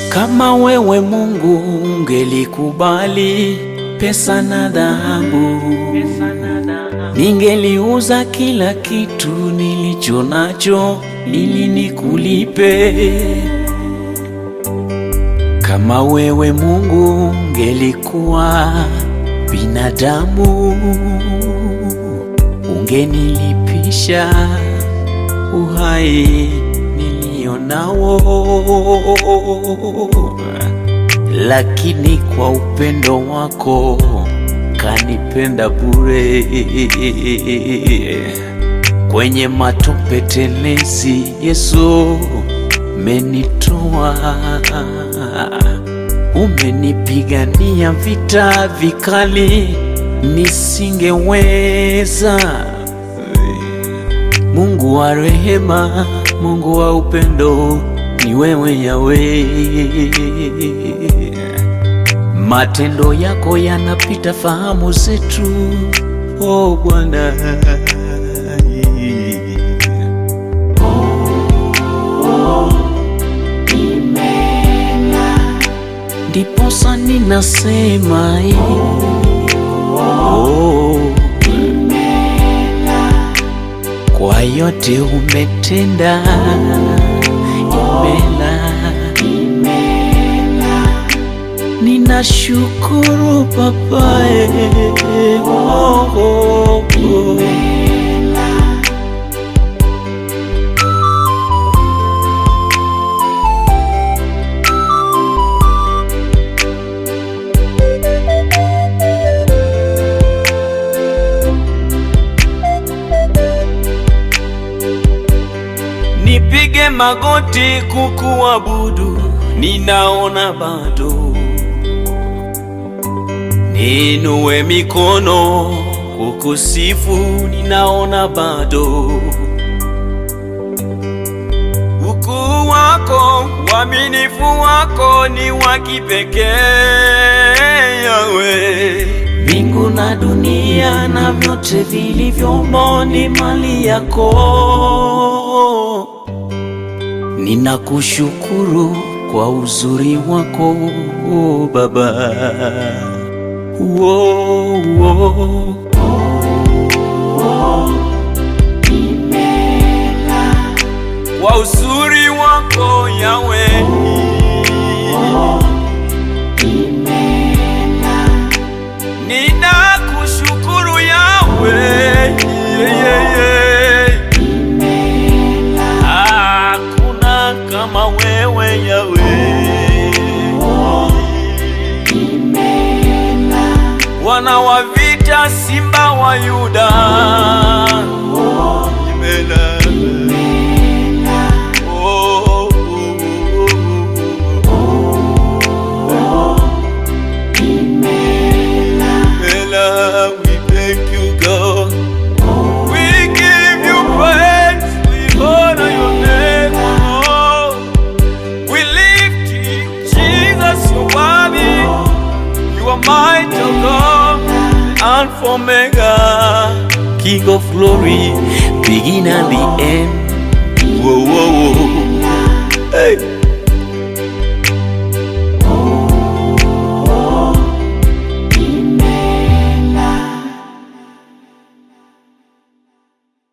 Kama wewe Mungu ungelikubali pesa na dhahabu, ningeliuza kila kitu nilicho nacho ili nikulipe. Kama wewe Mungu ungelikuwa binadamu, ungenilipisha uhai nilionao, lakini kwa upendo wako kanipenda bure. Kwenye matope telezi, Yesu menitoa, umenipigania vita vikali nisingeweza. Mungu wa rehema, Mungu wa upendo, ni wewe Yawe. Matendo yako yanapita fahamu zetu, oh Bwana. Ndiposa ninasema oh, kwa yote umetenda, imela ninashukuru Baba, eh, oh, oh, oh. Nipige magoti kukuabudu, ninaona bado. Niinue mikono kukusifu, ninaona bado. Ukuu wako, uaminifu wako ni wa kipekee, Yawe. Mbingu na dunia na vyote vilivyomo ni mali yako. Ninakushukuru kwa uzuri wako oh, Baba. Wo, wo. Kwa uzuri wako Yawe, ninakushukuru Yawe, yeah, yeah, yeah. Hakuna kama wewe Yawe, wana wa vita, simba wa Yuda, imela. Oh, oh, oh, oh. Imela, we thank you God. We give you praise, we honor your name, oh. We lift you, Jesus, you worthy. You are mighty, oh God, Alpha Omega, King of glory, begin and the end. Whoa, whoa, whoa. Hey.